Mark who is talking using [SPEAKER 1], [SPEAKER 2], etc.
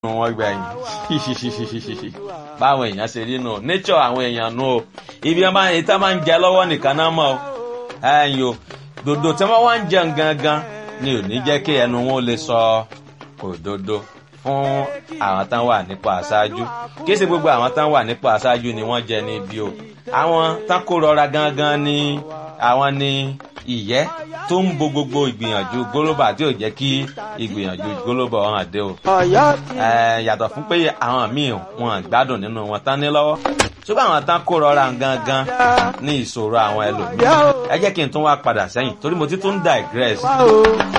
[SPEAKER 1] wọn gbẹ̀yìn báwọn èèyàn ṣe rí nù nature àwọn èèyàn nù o ibi wọn bá yẹn tá máa ń jẹ lọ́wọ́ nìkan náà mọ̀ o ẹ̀yìn o dòdò tí wọ́n wá ń jẹun gangan ni ò ní jẹ́ kí ẹnu wọn lè sọ òdodo fún àwọn tán wà nípò àṣáájú kí ṣe gbogbo àwọn tán wà nípò àṣáájú ni wọ́n jẹ níbi o àwọn tán kó rọra gangan ni àwọn ni ìyẹ́ tó ń bo gbogbo ìgbìyànjú gólóbà tí ò jẹ́ kí ìgbìyànjú gólóbà hàn dé o. yàtọ̀ fún pé àwọn míì wọn gbádùn nínú wọn tán ní lọ́wọ́ ṣùgbọ́n àwọn tán kó rọra gangan ní ìṣòro àwọn ẹlòmíràn ẹ jẹ́ kí n tún wá padà sẹ́yìn torí mo ti tún digress.